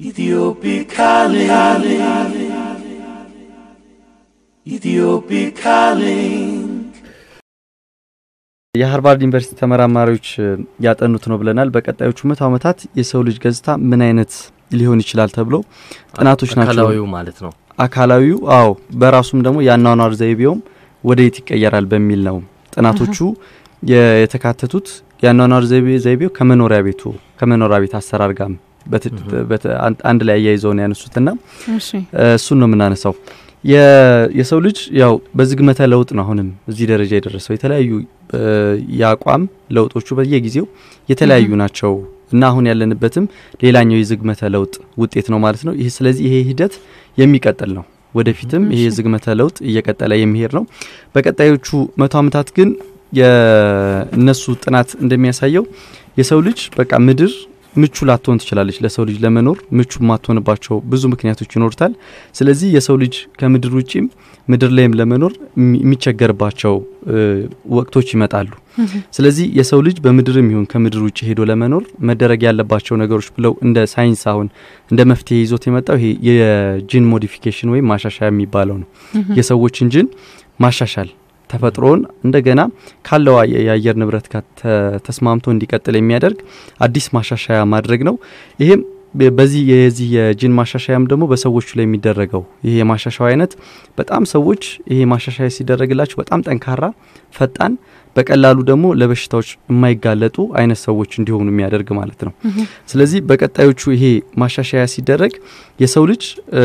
Ethiopic calling. Ethiopic calling. የሃርቫርድ ዩኒቨርሲቲ ተመራማሪዎች ያጠኑት ነው ብለናል። በቀጣዮቹ መቶ ዓመታት የሰው ልጅ ገጽታ ምን አይነት ሊሆን ይችላል ተብሎ ጥናቶች ናቸው። አካላዊው ማለት ነው። አካላዊው አዎ፣ በራሱም ደግሞ የአኗኗር ዘይቤውም ወደ የት ይቀየራል በሚል ነው ጥናቶቹ የ- የተካተቱት። የአኗኗር ዘይቤ ዘይቤው ከመኖሪያ ቤቱ ከመኖሪያ ቤት አሰራር ጋር በት- በት- አንድ ላይ አያይዘው ነው ያነሱትና እሺ እሱን ነው የምናነሳው። የ- የሰው ልጅ ያው በዝግመተ ለውጥ ነው አሁንም እዚህ ደረጃ የደረሰው። የተለያዩ እ፣ የአቋም ለውጦቹ በየጊዜው የተለያዩ ናቸው እና አሁን ያለንበትም ሌላኛው የዝግመተ ለውጥ ውጤት ነው ማለት ነው። ይህ ስለዚህ ይሄ ሂደት የሚቀጥል ነው። ወደፊትም ይሄ የዝግመተ ለውጥ እየቀጠለ የሚሄድ ነው። በቀጣዮቹ መቶ ዓመታት ግን የእነሱ ጥናት እንደሚያሳየው የሰው ልጅ በቃ ምድር ምቹ ላትሆን ትችላለች። ለሰው ልጅ ለመኖር ምቹ የማትሆንባቸው ብዙ ምክንያቶች ይኖሩታል። ስለዚህ የሰው ልጅ ከምድር ውጪም ምድር ላይም ለመኖር የሚ- የሚቸገርባቸው እ፣ ወቅቶች ይመጣሉ። ስለዚህ የሰው ልጅ በምድርም ይሁን ከምድር ውጭ ሄዶ ለመኖር መደረግ ያለባቸው ነገሮች ብለው እንደ ሳይንስ አሁን እንደ መፍትሄ ይዞት የመጣው ይሄ የጂን ሞዲፊኬሽን ወይም ማሻሻያ የሚባለው ነው። የሰዎችን ጂን ማሻሻል ተፈጥሮን እንደገና ካለው አየ- የአየር ንብረት ጋር ተ- ተስማምቶ እንዲቀጥል የሚያደርግ አዲስ ማሻሻያ ማድረግ ነው። ይሄም በ- በዚህ የዚህ የጂን ማሻሻያም ደግሞ በሰዎቹ ላይ የሚደረገው ይሄ የማሻሻያ አይነት በጣም ሰዎች ይሄ ማሻሻያ ሲደረግላቸው በጣም ጠንካራ፣ ፈጣን፣ በቀላሉ ደግሞ ለበሽታዎች የማይጋለጡ አይነት ሰዎች እንዲሆኑ የሚያደርግ ማለት ነው። ስለዚህ በቀጣዮቹ ይሄ ማሻሻያ ሲደረግ የሰው ልጅ እ፣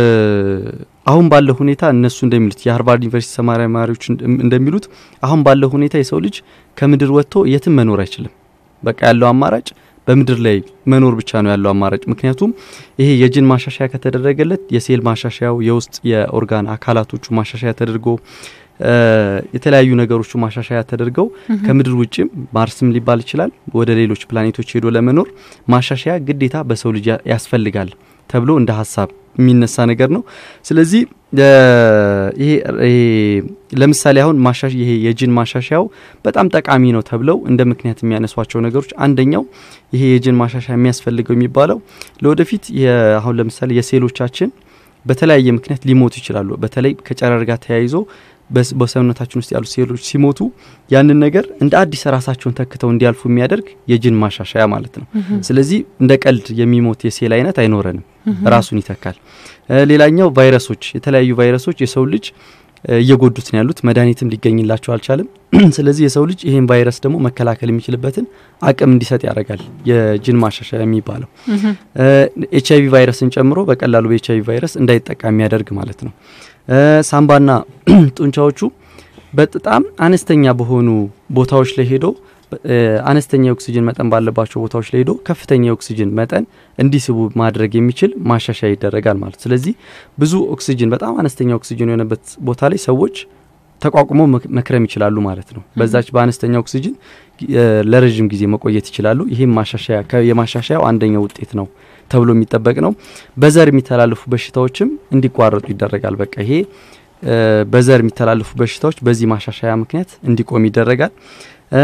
አሁን ባለው ሁኔታ እነሱ እንደሚሉት የሃርቫርድ ዩኒቨርሲቲ ተመራማሪዎች እንደ- እንደሚሉት አሁን ባለው ሁኔታ የሰው ልጅ ከምድር ወጥቶ የትም መኖር አይችልም። በቃ ያለው አማራጭ በምድር ላይ መኖር ብቻ ነው ያለው አማራጭ። ምክንያቱም ይሄ የጂን ማሻሻያ ከተደረገለት የሴል ማሻሻያው የውስጥ የኦርጋን አካላቶቹ ማሻሻያ ተደርጎ እ፣ የተለያዩ ነገሮቹ ማሻሻያ ተደርገው ከምድር ውጭም ማርስም ሊባል ይችላል ወደ ሌሎች ፕላኔቶች ሄዶ ለመኖር ማሻሻያ ግዴታ በሰው ልጅ ያ- ያስፈልጋል ተብሎ እንደ ሀሳብ የሚነሳ ነገር ነው። ስለዚህ እ፣ ይሄ ይሄ ለምሳሌ አሁን ማሻሽ ይሄ የጂን ማሻሻያው በጣም ጠቃሚ ነው ተብለው እንደ ምክንያት የሚያነሷቸው ነገሮች አንደኛው ይሄ የጂን ማሻሻያ የሚያስፈልገው የሚባለው ለወደፊት የ- አሁን ለምሳሌ የሴሎቻችን በተለያየ ምክንያት ሊሞቱ ይችላሉ። በተለይ ከጨረር ጋር ተያይዞ በስ- በሰውነታችን ውስጥ ያሉ ሴሎች ሲሞቱ ያንን ነገር እንደ አዲስ ራሳቸውን ተክተው እንዲያልፉ የሚያደርግ የጂን ማሻሻያ ማለት ነው። ስለዚህ እንደ ቀልድ የሚሞት የሴል አይነት አይኖረንም፣ ራሱን ይተካል። እ፣ ሌላኛው ቫይረሶች፣ የተለያዩ ቫይረሶች የሰው ልጅ እ፣ እየጎዱት ነው ያሉት፣ መድኃኒትም ሊገኝላቸው አልቻለም። ስለዚህ የሰው ልጅ ይህን ቫይረስ ደግሞ መከላከል የሚችልበትን አቅም እንዲሰጥ ያደርጋል የጂን ማሻሻያ የሚባለው ኤች አይቪ ቫይረስን ጨምሮ በቀላሉ በኤች አይቪ ቫይረስ እንዳይጠቃ የሚያደርግ ማለት ነው። እ፣ ሳምባና ጡንቻዎቹ በጣም አነስተኛ በሆኑ ቦታዎች ላይ ሄዶ እ፣ አነስተኛ የኦክሲጅን መጠን ባለባቸው ቦታዎች ላይ ሄዶ ከፍተኛ የኦክሲጅን መጠን እንዲስቡ ማድረግ የሚችል ማሻሻያ ይደረጋል ማለት። ስለዚህ ብዙ ኦክሲጅን በጣም አነስተኛ ኦክሲጅን የሆነበት ቦታ ላይ ሰዎች ተቋቁሞ መክ- መክረም ይችላሉ ማለት ነው። በዛች በአነስተኛ ኦክሲጅን እ፣ ለረዥም ጊዜ መቆየት ይችላሉ። ይህም ማሻሻያ ከ- የማሻሻያው አንደኛው ውጤት ነው ተብሎ የሚጠበቅ ነው። በዘር የሚተላለፉ በሽታዎችም እንዲቋረጡ ይደረጋል። በቃ ይሄ እ፣ በዘር የሚተላለፉ በሽታዎች በዚህ ማሻሻያ ምክንያት እንዲቆም ይደረጋል። እ፣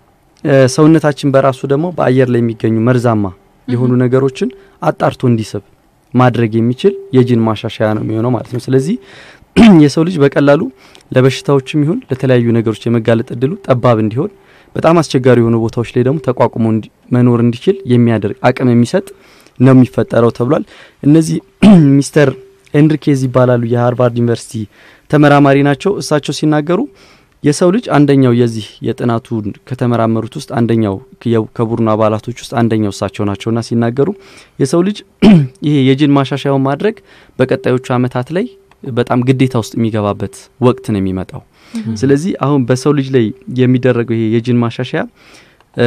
እ፣ ሰውነታችን በራሱ ደግሞ በአየር ላይ የሚገኙ መርዛማ የሆኑ ነገሮችን አጣርቶ እንዲስብ ማድረግ የሚችል የጂን ማሻሻያ ነው የሚሆነው ማለት ነው። ስለዚህ የሰው ልጅ በቀላሉ ለበሽታዎችም ይሁን ለተለያዩ ነገሮች የመጋለጥ እድሉ ጠባብ እንዲሆን በጣም አስቸጋሪ የሆኑ ቦታዎች ላይ ደግሞ ተቋቁሞ እንዲ- መኖር እንዲችል የሚያደርግ አቅም የሚሰጥ ነው የሚፈጠረው ተብሏል። እነዚህ ሚስተር ኤንሪኬዝ ይባላሉ። የሃርቫርድ ዩኒቨርሲቲ ተመራማሪ ናቸው። እሳቸው ሲናገሩ የሰው ልጅ አንደኛው የዚህ የጥናቱን ከተመራመሩት ውስጥ አንደኛው የ- ከቡድኑ አባላቶች ውስጥ አንደኛው እሳቸው ናቸውና ሲናገሩ የሰው ልጅ ይሄ የጂን ማሻሻያውን ማድረግ በቀጣዮቹ ዓመታት ላይ በጣም ግዴታ ውስጥ የሚገባበት ወቅት ነው የሚመጣው። ስለዚህ አሁን በሰው ልጅ ላይ የሚደረገው ይሄ የጂን ማሻሻያ እ፣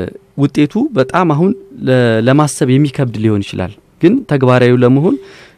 ውጤቱ በጣም አሁን ለ- ለማሰብ የሚከብድ ሊሆን ይችላል፣ ግን ተግባራዊ ለመሆን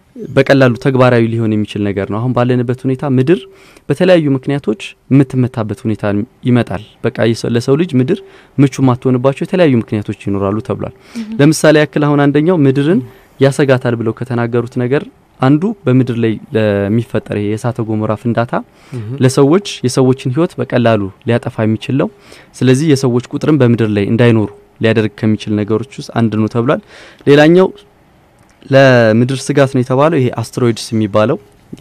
በቀላሉ ተግባራዊ ሊሆን የሚችል ነገር ነው። አሁን ባለንበት ሁኔታ ምድር በተለያዩ ምክንያቶች የምትመታበት ሁኔታ ይመጣል። በቃ የሰው- ለሰው ልጅ ምድር ምቹ የማትሆንባቸው የተለያዩ ምክንያቶች ይኖራሉ ተብሏል። ለምሳሌ ያክል አሁን አንደኛው ምድርን ያሰጋታል ብለው ከተናገሩት ነገር አንዱ በምድር ላይ ለሚፈጠር ይሄ የእሳተ ገሞራ ፍንዳታ ለሰዎች የሰዎችን ሕይወት በቀላሉ ሊያጠፋ የሚችል ነው። ስለዚህ የሰዎች ቁጥርም በምድር ላይ እንዳይኖሩ ሊያደርግ ከሚችል ነገሮች ውስጥ አንድ ነው ተብሏል። ሌላኛው ለምድር ስጋት ነው የተባለው ይሄ አስትሮይድስ የሚባለው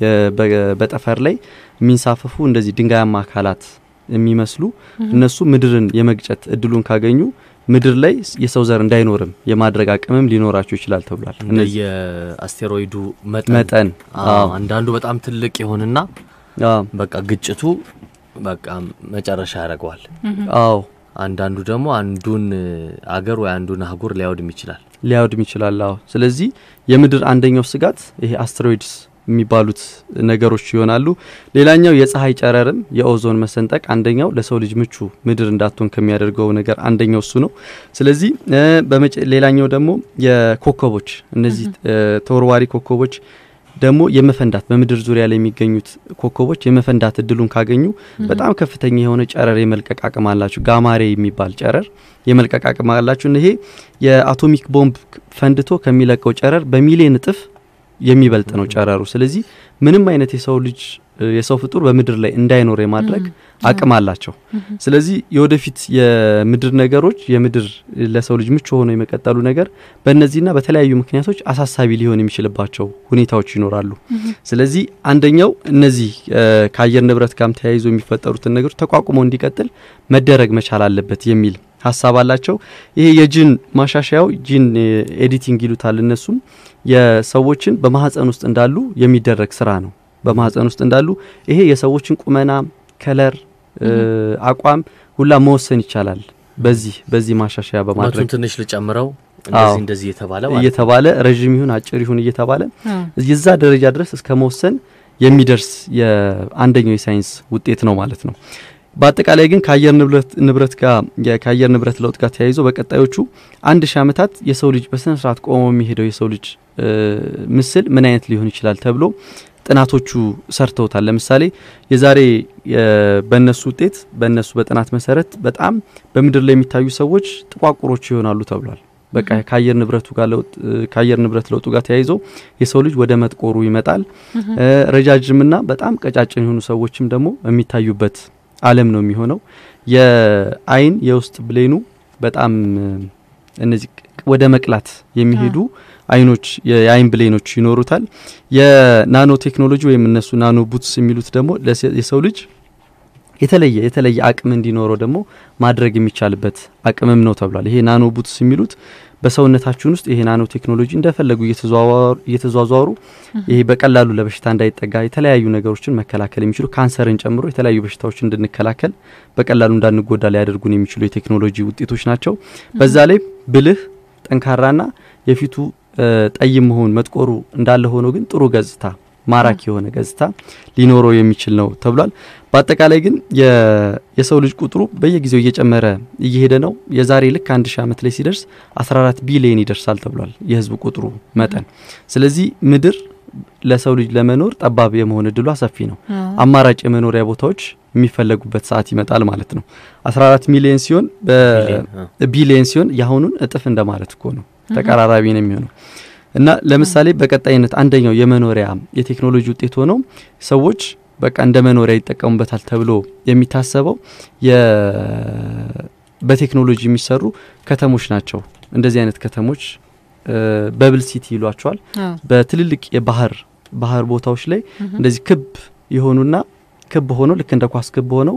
በጠፈር ላይ የሚንሳፈፉ እንደዚህ ድንጋያማ አካላት የሚመስሉ እነሱ ምድርን የመግጨት እድሉን ካገኙ ምድር ላይ የሰው ዘር እንዳይኖርም የማድረግ አቅምም ሊኖራቸው ይችላል ተብሏል። የአስቴሮይዱ መጠን አንዳንዱ በጣም ትልቅ ይሆንና በቃ ግጭቱ በቃ መጨረሻ ያደርገዋል። አዎ አንዳንዱ ደግሞ አንዱን አገር ወይ አንዱን አህጉር ሊያወድም ይችላል ሊያወድም ይችላል። አዎ ስለዚህ የምድር አንደኛው ስጋት ይሄ አስትሮይድስ የሚባሉት ነገሮች ይሆናሉ። ሌላኛው የፀሐይ ጨረርም የኦዞን መሰንጠቅ አንደኛው ለሰው ልጅ ምቹ ምድር እንዳትሆን ከሚያደርገው ነገር አንደኛው እሱ ነው። ስለዚህ ሌላኛው ደግሞ የኮከቦች እነዚህ ተወርዋሪ ኮከቦች ደግሞ የመፈንዳት በምድር ዙሪያ ላይ የሚገኙት ኮከቦች የመፈንዳት እድሉን ካገኙ በጣም ከፍተኛ የሆነ ጨረር የመልቀቅ አቅም አላቸው። ጋማሬ የሚባል ጨረር የመልቀቅ አቅም አላቸው። ይሄ የአቶሚክ ቦምብ ፈንድቶ ከሚለቀው ጨረር በሚሊዮን እጥፍ የሚበልጥ ነው ጨረሩ። ስለዚህ ምንም አይነት የሰው ልጅ የሰው ፍጡር በምድር ላይ እንዳይኖር የማድረግ አቅም አላቸው። ስለዚህ የወደፊት የምድር ነገሮች የምድር ለሰው ልጅ ምቹ ሆኖ የመቀጠሉ ነገር በእነዚህና በተለያዩ ምክንያቶች አሳሳቢ ሊሆን የሚችልባቸው ሁኔታዎች ይኖራሉ። ስለዚህ አንደኛው እነዚህ ከአየር ንብረት ጋርም ተያይዞ የሚፈጠሩትን ነገሮች ተቋቁሞ እንዲቀጥል መደረግ መቻል አለበት የሚል ሀሳብ አላቸው። ይሄ የጂን ማሻሻያው ጂን ኤዲቲንግ ይሉታል እነሱም የሰዎችን በማህፀን ውስጥ እንዳሉ የሚደረግ ስራ ነው። በማህፀን ውስጥ እንዳሉ ይሄ የሰዎችን ቁመና፣ ከለር፣ አቋም ሁላ መወሰን ይቻላል። በዚህ በዚህ ማሻሻያ በማድረግ ትንሽ ልጨምረው እንደዚህ እንደዚህ እየተባለ እየተባለ ረዥም ይሁን አጭር ይሁን እየተባለ የዛ ደረጃ ድረስ እስከ መወሰን የሚደርስ የአንደኛው የሳይንስ ውጤት ነው ማለት ነው። በአጠቃላይ ግን ከአየር ንብረት ጋር ከአየር ንብረት ለውጥ ጋር ተያይዞ በቀጣዮቹ አንድ ሺህ ዓመታት የሰው ልጅ በስነ ስርዓት ቆሞ የሚሄደው የሰው ልጅ ምስል ምን አይነት ሊሆን ይችላል ተብሎ ጥናቶቹ ሰርተውታል። ለምሳሌ የዛሬ በእነሱ ውጤት በእነሱ በጥናት መሰረት በጣም በምድር ላይ የሚታዩ ሰዎች ጥቋቁሮች ይሆናሉ ተብሏል። በቃ ከአየር ንብረቱ ጋር ለውጥ ከአየር ንብረት ለውጡ ጋር ተያይዞ የሰው ልጅ ወደ መጥቆሩ ይመጣል። ረጃጅምና በጣም ቀጫጭን የሆኑ ሰዎችም ደግሞ የሚታዩበት ዓለም ነው የሚሆነው። የአይን የውስጥ ብሌኑ በጣም እነዚህ ወደ መቅላት የሚሄዱ አይኖች የአይን ብሌኖች ይኖሩታል። የናኖ ቴክኖሎጂ ወይም እነሱ ናኖ ቡትስ የሚሉት ደግሞ የሰው ልጅ የተለየ የተለየ አቅም እንዲኖረው ደግሞ ማድረግ የሚቻልበት አቅምም ነው ተብሏል። ይሄ ናኖ ቡትስ የሚሉት በሰውነታችን ውስጥ ይሄ ናኖ ቴክኖሎጂ እንደፈለጉ እየተዟዟሩ ይሄ በቀላሉ ለበሽታ እንዳይጠጋ የተለያዩ ነገሮችን መከላከል የሚችሉ ካንሰርን ጨምሮ የተለያዩ በሽታዎችን እንድንከላከል በቀላሉ እንዳንጎዳ ሊያደርጉን የሚችሉ የቴክኖሎጂ ውጤቶች ናቸው። በዛ ላይ ብልህ ጠንካራና የፊቱ ጠይም መሆን መጥቆሩ እንዳለ ሆኖ ግን ጥሩ ገጽታ ማራኪ የሆነ ገጽታ ሊኖረው የሚችል ነው ተብሏል። በአጠቃላይ ግን የሰው ልጅ ቁጥሩ በየጊዜው እየጨመረ እየሄደ ነው። የዛሬ ልክ አንድ ሺህ ዓመት ላይ ሲደርስ 14 ቢሊየን ይደርሳል ተብሏል የህዝብ ቁጥሩ መጠን። ስለዚህ ምድር ለሰው ልጅ ለመኖር ጠባብ የመሆን እድሏ ሰፊ ነው። አማራጭ የመኖሪያ ቦታዎች የሚፈለጉበት ሰዓት ይመጣል ማለት ነው። 14 ሚሊየን ሲሆን ቢሊየን ሲሆን የአሁኑን እጥፍ እንደማለት እኮ ነው። ተቀራራቢ ነው የሚሆነው እና ለምሳሌ በቀጣይነት አንደኛው የመኖሪያ የቴክኖሎጂ ውጤት ሆነው ሰዎች በቃ እንደ መኖሪያ ይጠቀሙበታል ተብሎ የሚታሰበው በቴክኖሎጂ የሚሰሩ ከተሞች ናቸው። እንደዚህ አይነት ከተሞች በብል ሲቲ ይሏቸዋል። በትልልቅ የባህር ባህር ቦታዎች ላይ እንደዚህ ክብ የሆኑና ክብ ሆነው ልክ እንደ ኳስ ክብ ሆነው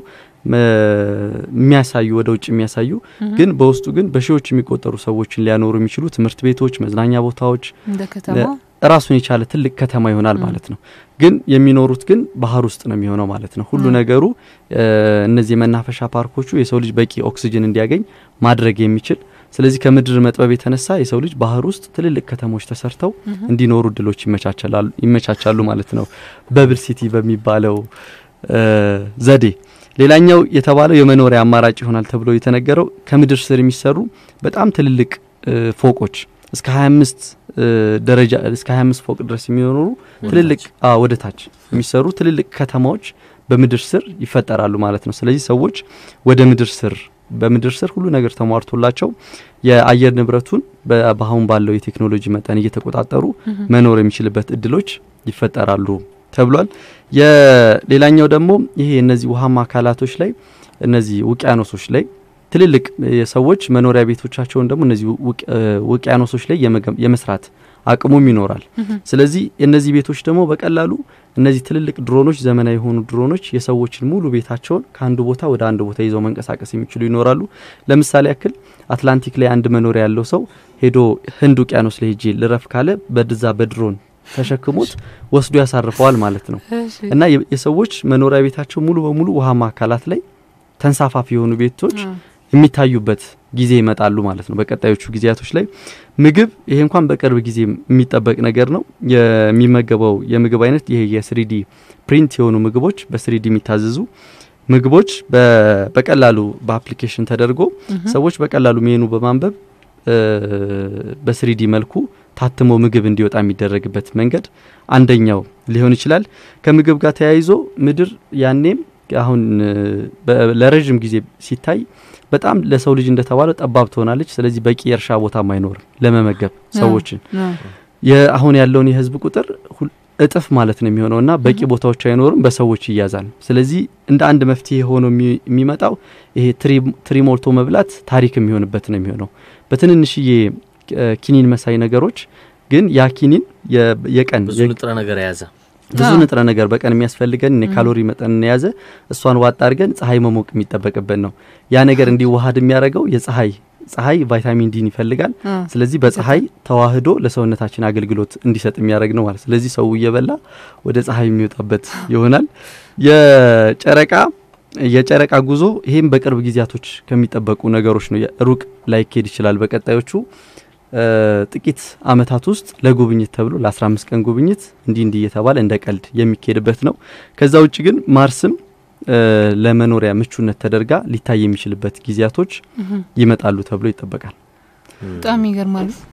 የሚያሳዩ ወደ ውጭ የሚያሳዩ ግን በውስጡ ግን በሺዎች የሚቆጠሩ ሰዎችን ሊያኖሩ የሚችሉ ትምህርት ቤቶች፣ መዝናኛ ቦታዎች ራሱን የቻለ ትልቅ ከተማ ይሆናል ማለት ነው። ግን የሚኖሩት ግን ባህር ውስጥ ነው የሚሆነው ማለት ነው። ሁሉ ነገሩ እነዚህ የመናፈሻ ፓርኮቹ የሰው ልጅ በቂ ኦክሲጅን እንዲያገኝ ማድረግ የሚችል ስለዚህ ከምድር መጥበብ የተነሳ የሰው ልጅ ባህር ውስጥ ትልልቅ ከተሞች ተሰርተው እንዲኖሩ እድሎች ይመቻቻሉ ማለት ነው በብል ሲቲ በሚባለው ዘዴ። ሌላኛው የተባለው የመኖሪያ አማራጭ ይሆናል ተብሎ የተነገረው ከምድር ስር የሚሰሩ በጣም ትልልቅ ፎቆች እስከ 25 ደረጃ እስከ 25 ፎቅ ድረስ የሚኖሩ ትልልቅ ወደ ታች የሚሰሩ ትልልቅ ከተማዎች በምድር ስር ይፈጠራሉ ማለት ነው። ስለዚህ ሰዎች ወደ ምድር ስር በምድር ስር ሁሉ ነገር ተሟርቶላቸው የአየር ንብረቱን በአሁን ባለው የቴክኖሎጂ መጠን እየተቆጣጠሩ መኖር የሚችልበት እድሎች ይፈጠራሉ ተብሏል። የሌላኛው ደግሞ ይሄ እነዚህ ውሃማ አካላቶች ላይ እነዚህ ውቅያኖሶች ላይ ትልልቅ የሰዎች መኖሪያ ቤቶቻቸውን ደግሞ እነዚህ ውቅያኖሶች ላይ የመስራት አቅሙም ይኖራል። ስለዚህ እነዚህ ቤቶች ደግሞ በቀላሉ እነዚህ ትልልቅ ድሮኖች፣ ዘመናዊ የሆኑ ድሮኖች የሰዎችን ሙሉ ቤታቸውን ከአንዱ ቦታ ወደ አንድ ቦታ ይዘው መንቀሳቀስ የሚችሉ ይኖራሉ። ለምሳሌ ያክል አትላንቲክ ላይ አንድ መኖሪያ ያለው ሰው ሄዶ ህንድ ውቅያኖስ ላይ ሄጄ ልረፍ ካለ በድዛ በድሮን ተሸክሞት ወስዶ ያሳርፈዋል ማለት ነው እና የሰዎች መኖሪያ ቤታቸው ሙሉ በሙሉ ውሃማ አካላት ላይ ተንሳፋፊ የሆኑ ቤቶች የሚታዩበት ጊዜ ይመጣሉ ማለት ነው። በቀጣዮቹ ጊዜያቶች ላይ ምግብ ይሄ እንኳን በቅርብ ጊዜ የሚጠበቅ ነገር ነው። የሚመገበው የምግብ አይነት ይሄ የስሪዲ ፕሪንት የሆኑ ምግቦች በስሪዲ የሚታዘዙ ምግቦች በቀላሉ በአፕሊኬሽን ተደርጎ ሰዎች በቀላሉ ሜኑ በማንበብ በስሪዲ መልኩ ታትሞ ምግብ እንዲወጣ የሚደረግበት መንገድ አንደኛው ሊሆን ይችላል። ከምግብ ጋር ተያይዞ ምድር ያኔም አሁን ለረዥም ጊዜ ሲታይ በጣም ለሰው ልጅ እንደተባለው ጠባብ ትሆናለች። ስለዚህ በቂ የእርሻ ቦታም አይኖርም ለመመገብ ሰዎችን። አሁን ያለውን የህዝብ ቁጥር እጥፍ ማለት ነው የሚሆነው እና በቂ ቦታዎች አይኖርም፣ በሰዎች ይያዛል። ስለዚህ እንደ አንድ መፍትሄ ሆኖ የሚመጣው ይሄ ትሪ ሞልቶ መብላት ታሪክ የሚሆንበት ነው የሚሆነው በትንንሽዬ ኪኒን መሳይ ነገሮች ግን ያ ኪኒን የቀን ብዙ ንጥረ ነገር የያዘ ብዙ ንጥረ ነገር በቀን የሚያስፈልገን የካሎሪ መጠን የያዘ እሷን ዋጣ አድርገን ፀሐይ መሞቅ የሚጠበቅበት ነው። ያ ነገር እንዲዋሃድ የሚያደርገው የፀሐይ ፀሐይ ቫይታሚን ዲን ይፈልጋል። ስለዚህ በፀሐይ ተዋህዶ ለሰውነታችን አገልግሎት እንዲሰጥ የሚያደርግ ነው ማለት። ስለዚህ ሰው እየበላ ወደ ፀሐይ የሚወጣበት ይሆናል። የጨረቃ የጨረቃ ጉዞ ይሄም በቅርብ ጊዜያቶች ከሚጠበቁ ነገሮች ነው። ሩቅ ላይኬድ ይችላል። በቀጣዮቹ ጥቂት አመታት ውስጥ ለጉብኝት ተብሎ ለ15 ቀን ጉብኝት እንዲህ እንዲህ እየተባለ እንደ ቀልድ የሚካሄድበት ነው። ከዛ ውጭ ግን ማርስም ለመኖሪያ ምቹነት ተደርጋ ሊታይ የሚችልበት ጊዜያቶች ይመጣሉ ተብሎ ይጠበቃል። በጣም ይገርማሉ።